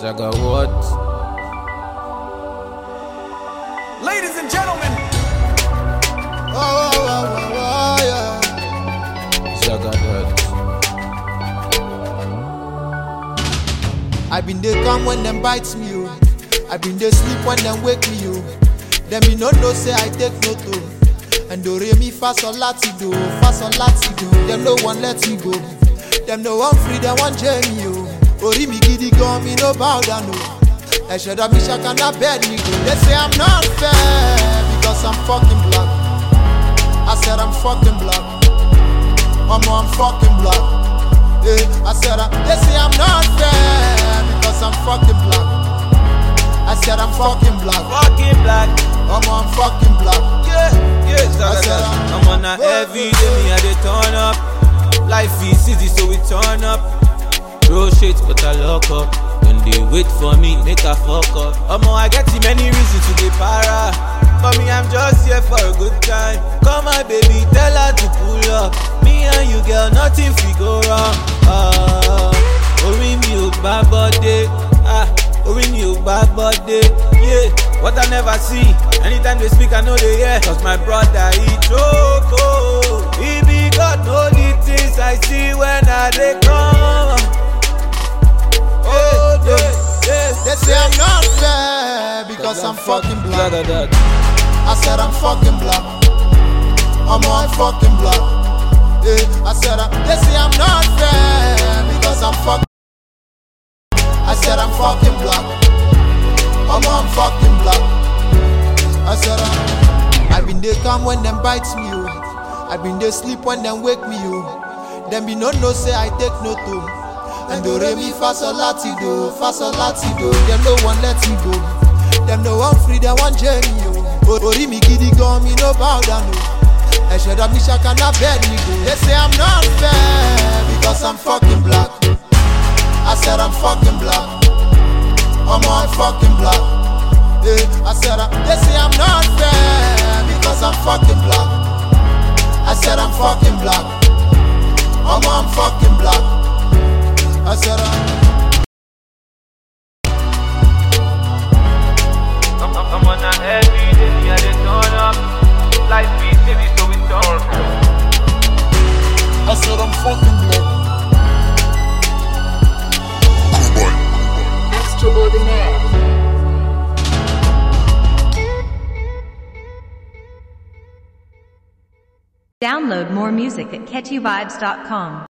Zaga what? Ladies and gentlemen, Oh, oh, oh, oh, oh, yeah. Zaga that. I been dey come when them bites me, oh. I been dey sleep when them wake me, oh. Them me no know say I take no to. And do re mi fa sol lati do, fa sol lati do. Them no one let me go. Them no one free, them one journey, oh. Ori mi gidi gan, me no bow down, oh. Ẹ̀ṣẹ̀ dọ̀ mi ṣàkànnà bẹ́ẹ̀ ni go. They say I'm not fair because I'm fucking black. I said I'm fucking black. Mama, I'm fucking black. Yeah, I said I, they say I'm not fair because I'm fucking black. I said I'm fucking black. Fucking black. Mama, I'm fucking black. Yeah, yeah, Zaga I said that. I'm- I'm on a every day, me I dey turn up. Life is easy, so we turn up. Throw shit, but I lock up. When they wait for me, make a fuck up. Omo, I get too many reasons to be para. For me, I'm just here for a good time. Come on, baby, tell her to pull up. Me and you, girl, nothing fi go wrong. Ah, orí mi ò gbá bọ́dé. Ah, orí mi ò gbá bọ́dé. Yeah, what I never see. Anytime they speak, I know they hear. Cause my brother, he choke. oh. He be God, know the things I see when I dey come. Oh, yeah, yeah. They say I'm not fair because I'm fucking black. Zaga that. I said I'm fucking black. I'm on fucking black. Yeah, I said I, they say I'm not fair because I'm fucking. I said I'm fucking black. I'm on fucking black. I said I, I been they come when them bites me, oh. I been they sleep when them wake me, oh. Them be no no say I take no to. And do re mi fa sol lati do, fa sol lati do. Them no one let me go. Them no one free, them one journey, oh. O- Ori mi gidi gan, me no bow down, oh. Ẹ̀ṣẹ̀ dọ̀ mi ṣàkànnà bẹ́ẹ̀ ni go. They say I'm not fair because I'm fucking black. I said I'm fucking black. I'm on fucking black. Yeah, I said I, they say I'm not fair because I'm fucking black. I said I'm fucking black. I'm on fucking black. I said I. I'm, I'm, I'm on a every day, me I dey turn up. Life is easy, so we turn up. I said I'm fucking black. Extraordinaire. Download more music at catchyvibes.com.